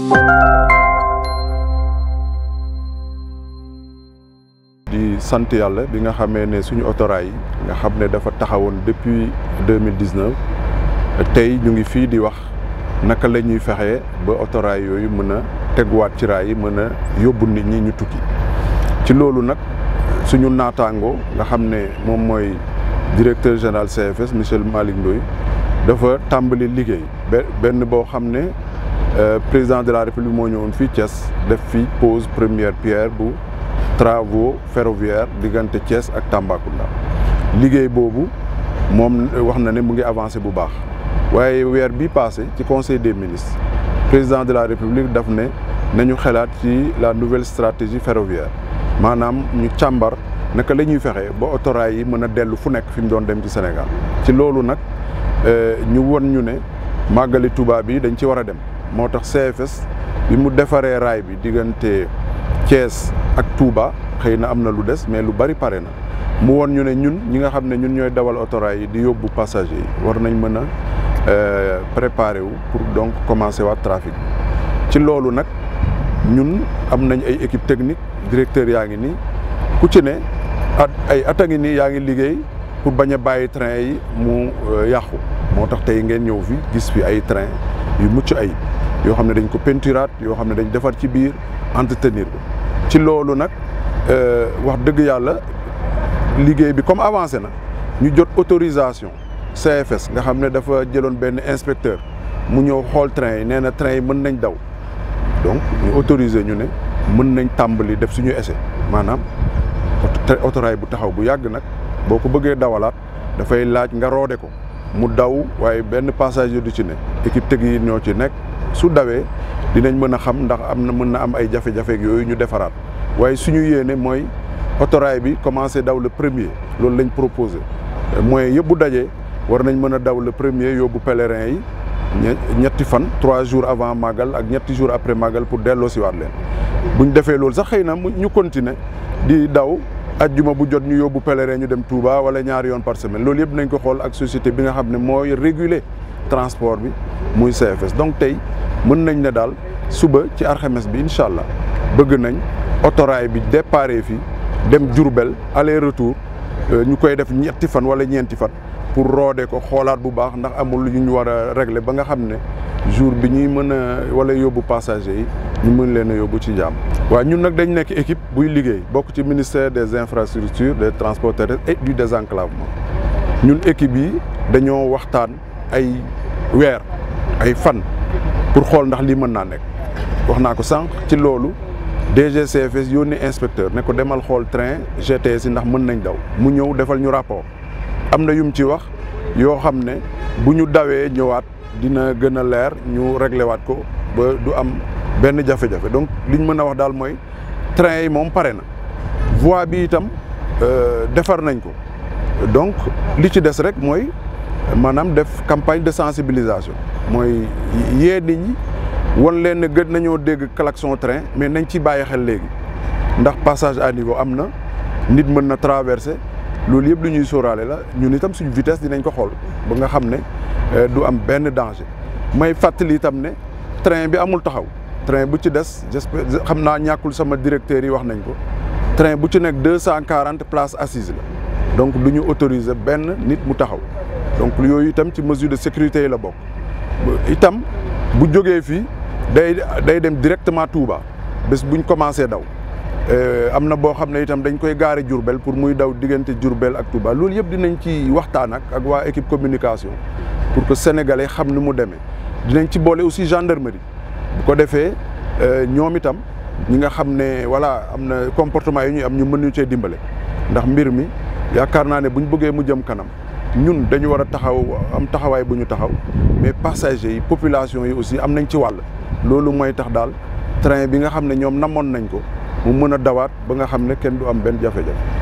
di sant yàlla bi nga xamee ne suñu autorail yi nga xam ne dafa taxawoon depuis deux mille dix neuf tey ñu ngi fii di wax naka la ñuy fexee ba autorail yooyu mën a teguwaat ci raay yi mën a yóbbu nit ñi ñu tukki ci loolu nag suñu naataango nga xam ne moom mooy directeur général CFS monsieur Malick Ndoye dafa tàmbali liggéey benn boo xam ne président de la république moo ñëwoon fii Thiès def fi pose première pierre bu travaux ferroviaires diggante Thiès ak Tambacounda liggéey boobu moom wax na ne mu ngi avancé bu baax waaye weer bi passé ci conseil des ministres président de la république daf ne nañu xalaat ci la nouvelle stratégie ferroviaire maanaam ñu càmbar naka la ñuy fexe ba autorail yi mën a dellu fu nekk fi mu doon dem ci Sénégal ci loolu nag ñu won ñu ne màggali Touba bi dañ ci war a dem moo tax CFS bi mu defaree raay bi diggante Thiès ak Touba xëy na am na lu des mais lu bari pare na mu won ñu ne ñun ñi nga xam ne ñun ñooy dawal autorail yi di yóbbu passager yi war nañ mën a préparer wu pour donc commencer waat trafic ci loolu nag ñun am nañ ay équipe technique directeur yaa ngi nii ku ci ne at ay at a ngi nii yaa ngi liggéey pour bañ a bàyyi train yi mu yàqu moo tax tey ngeen ñëw fi gis fi ay train yu mucc ayib yoo xam ne dañ ko peinturaat yoo xam ne dañ defar ci biir entretenir ko ci loolu nag wax dëgg yàlla liggéey bi comme avancé na ñu jot autorisation CFS nga xam ne dafa jëloon benn inspecteur mu ñëw xool train yi nee na train yi mën nañ daw donc ñu autoriser ñu ne mën nañ tàmbali def suñu essai maanaam autorail bu taxaw bu yàgg nag boo ko bëggee dawalaat dafay laaj nga roode ko mu daw waaye benn passager du ci ne équipe technique ñoo ci nekk su dawee dinañ mën a xam ndax am na mën na am ay jafe-jafe yooyu ñu defaraat waaye suñu yéene mooy autorail bi commencé daw le premier loolu lañ proposé mooy yëpp bu dajee war nañ mën a daw le premier yóbbu pèlerin yi ñetti fan trois jours avant màggal ak ñetti jours après màggal pour delloo si waat leen buñ defee loolu sax xëy na ñu continuer di daw ajjuma bu jot ñu yóbbu pèlerin ñu dem Touba wala ñaari yoon par semaine loolu yëpp nañ ko xool ak société bi nga xam ne mooy réguler transport bi muy CFS donc tey mën nañ ne daal suba ci alxames bi incha allah bëgg nañ autorail bi déparé fii dem Diourbel aller retour ñu koy def ñetti fan wala ñeenti fan pour roode ko xoolaat bu baax ndax amul lu ñu war a régler ba nga xam ne jour bi ñuy mën a wala yóbbu passager yi ñu mën leen a yóbbu ci jàmm. waaw ñun nag dañ nekk équipe buy liggéey bokk ci ministère des infrastructures des transports terrestres et du désenclavement ñun équipe yi dañoo waxtaan ay weer ay fan pour xool ndax lii mën naa nekk wax naa ko sànq ci loolu. DGCFS yónni inspecteur ne ko demal xool train GTS yi ndax mën nañ daw mu ñëw defal ñu rapport am na yum ci wax yoo xam ne bu ñu dawee ñëwaat dina gën a leer ñu réglé waat ko ba du am benn jafe-jafe donc liñ mën a wax daal mooy train yi moom pare na voie bi itam defar nañ ko donc li ci des rek mooy maanaam def campagne de sensibilisation mooy yee nit ñi wan leen ne gën nañoo dégg klaxon train mais nañ ci bàyyi xel léegi ndax passage à niveau am na nit mën na traverser loolu yëpp lu ñuy sóoraale la ñun itam suñu vitesse dinañ ko xool ba nga xam ne du am benn danger may fàttali itam ne train bi amul taxaw train bu ci des j'espère xam naa ñàkkul sama directeur yi wax nañ ko train bu ci nekk deux cent quarante places assises la donc du ñu autoriser benn nit mu taxaw donc yooyu itam ci mesure de sécurité yi la bokk itam bu jógee fii day day dem directement Touba bés buñ commencé daw am na boo xam ne itam dañ koy gaare Diourbel pour muy daw diggante Diourbel ak Touba loolu yëpp dinañ ci waxtaan ak ak waa équipe communication pour que sénégalais xam ni mu demee dinañ ci boole aussi gendarmerie bu ko defee ñoom itam ñi nga xam ne voilà am na comportement yi ñuy am ñu mën ñu cee dimbale ndax mbir mi yaakaar naa ne buñ bëggee mu jëm kanam ñun dañu war a taxaw am taxawaay bu ñu taxaw mais passagers yi population yi aussi am nañ ci wàll loolu mooy tax daal train bi nga xam ne ñoom namoon nañ ko mu mën a dawaat ba nga xam ne kenn du am benn jafe-jafe